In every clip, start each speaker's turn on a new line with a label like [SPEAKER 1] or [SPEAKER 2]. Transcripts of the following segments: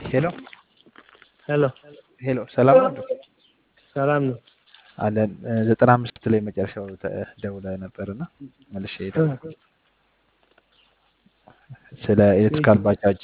[SPEAKER 1] ሄሎ
[SPEAKER 2] ሄሎ
[SPEAKER 1] ሄሎ፣ ሰላም ነው?
[SPEAKER 2] ሰላም ነው።
[SPEAKER 1] አለን ዘጠና አምስት ላይ መጨረሻው ተ- ደውላ ነበር እና መልሼ ደወልኩ። ስለ ኤሌክትሪካል ባጃጅ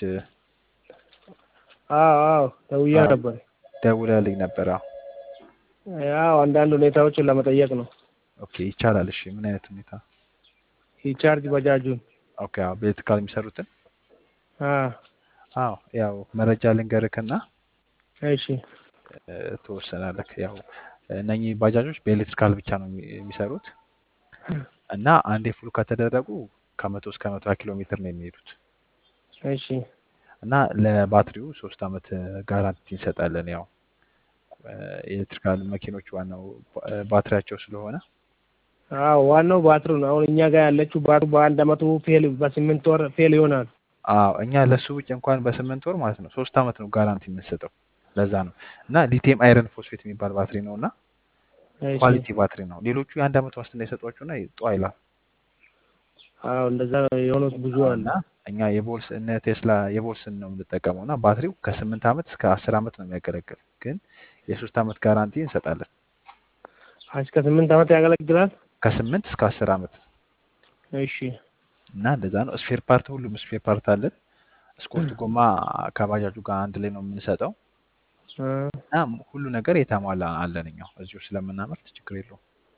[SPEAKER 2] አዎ አዎ ደውዬ
[SPEAKER 1] አዎ፣
[SPEAKER 2] ነበር።
[SPEAKER 1] ደውላልኝ ነበር። አዎ
[SPEAKER 2] ያው አንዳንድ ሁኔታዎችን ለመጠየቅ ነው።
[SPEAKER 1] ኦኬ፣ ይቻላል። እሺ፣ ምን አይነት ሁኔታ?
[SPEAKER 2] ሪቻርጅ ባጃጁን
[SPEAKER 1] ኦኬ፣ አዎ፣ በኤሌክትሪካል የሚሰሩትን
[SPEAKER 2] አ
[SPEAKER 1] አዎ፣ ያው መረጃ ልንገርክና
[SPEAKER 2] እሺ
[SPEAKER 1] እ፣ ትወሰናለህ። ያው እነኚህ ባጃጆች በኤሌክትሪካል ብቻ ነው የሚ- የሚሰሩት እና አንዴ ፉል ከተደረጉ ከመቶ እስከ መቶ ኪሎ ሜትር ነው የሚሄዱት
[SPEAKER 2] እሺ
[SPEAKER 1] እና ለባትሪው ሶስት አመት ጋራንቲ እንሰጣለን። ያው እ፣ ኤሌክትሪካል መኪኖች ዋናው ባ- እ፣ ባትሪያቸው ስለሆነ
[SPEAKER 2] አዎ ዋናው ባትሩ ነው። አሁን እኛ ጋር ያለችው ባትሩ በአንድ አመቱ ፌል በስምንት ወር ፌል ይሆናል።
[SPEAKER 1] አዎ እኛ ለሱ ውጭ እንኳን በስምንት ወር ማለት ነው ሶስት አመት ነው ጋራንቲ የምንሰጠው። ለዛ ነው እና ሊቲየም አይረን ፎስፌት የሚባል ባትሪ ነው እና
[SPEAKER 2] እሺ
[SPEAKER 1] ኳሊቲ ባትሪ ነው። ሌሎቹ የአንድ አመት ዋስትና የሰጧቸውና ጧ ይላል
[SPEAKER 2] አዎ እንደዛ የሆኑት ብዙ አለ።
[SPEAKER 1] እና እኛ የቦልስ እነ ቴስላ የቦልስን ነው የምንጠቀመው እና ባትሪው ከስምንት አመት እስከ አስር አመት ነው የሚያገለግል፣ ግን የሶስት አመት ጋራንቲ እንሰጣለን።
[SPEAKER 2] እስከ ስምንት አመት ያገለግላል።
[SPEAKER 1] ከስምንት እስከ አስር አመት
[SPEAKER 2] እሺ
[SPEAKER 1] እና እንደዛ ነው። ስፔር ፓርት ሁሉም ስፔር ፓርት አለን። ስኮርት ጎማ ከባጃጁ ጋር አንድ ላይ ነው የምንሰጠው
[SPEAKER 2] አ
[SPEAKER 1] እና ሁሉ ነገር የተሟላ አለን እኛው እዚሁ ስለምናመርት ችግር የለውም።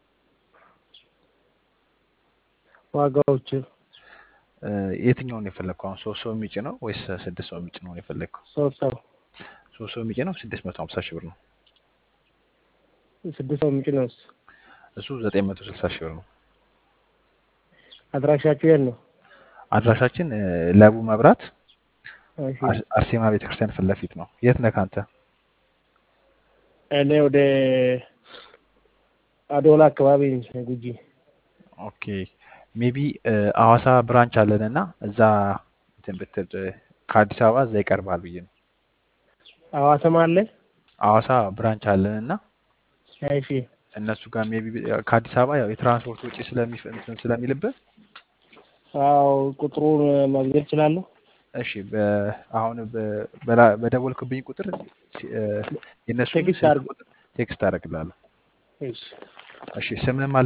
[SPEAKER 2] ዋጋዎች
[SPEAKER 1] እ፣ የትኛውን የፈለግከው አሁን ሶስት ሰው የሚጭ ነው ወይስ ስድስት ሰው የሚጭ ነው የፈለግከው?
[SPEAKER 2] ሶስት ሰው
[SPEAKER 1] ሶስት ሰው የሚጭ ነው ስድስት መቶ ሀምሳ ሺህ ብር ነው።
[SPEAKER 2] ስድስት ሰው የሚጭ ነው።
[SPEAKER 1] እሱ ዘጠኝ መቶ ስልሳ ሺህ ብር ነው።
[SPEAKER 2] አድራሻችሁ የት ነው?
[SPEAKER 1] አድራሻችን እ፣ ለቡ መብራት
[SPEAKER 2] እሺ
[SPEAKER 1] አር- አርሴማ ቤተክርስቲያን ፊት ለፊት ነው። የት ነህ አንተ?
[SPEAKER 2] እኔ ወደ አዶላ አካባቢ ነኝ፣ ጉጂ
[SPEAKER 1] ኦኬ ሜቢ አዋሳ ብራንች አለን እና እዛ እንትን ብትል እ፣ ከአዲስ አበባ እዛ ይቀርባል ብዬ ነው።
[SPEAKER 2] ሐዋሳም አለ።
[SPEAKER 1] አዋሳ ብራንች አለን እና
[SPEAKER 2] እሺ
[SPEAKER 1] እነሱ ጋር ሜቢ ከአዲስ አበባ ያው የትራንስፖርት ወጪ ስለሚፍ እንትን ስለሚልብህ
[SPEAKER 2] አዎ ቁጥሩን ማግኘት እችላለሁ።
[SPEAKER 1] እሺ በ- አሁን በ- በላ- በደወልክብኝ ቁጥር ሲ- እ፣ የእነሱን
[SPEAKER 2] ቴክስት
[SPEAKER 1] ስልክ
[SPEAKER 2] አድርግ።
[SPEAKER 1] ቁጥር ቴክስት አደርግልሃለሁ።
[SPEAKER 2] እሺ
[SPEAKER 1] እሺ ስምህን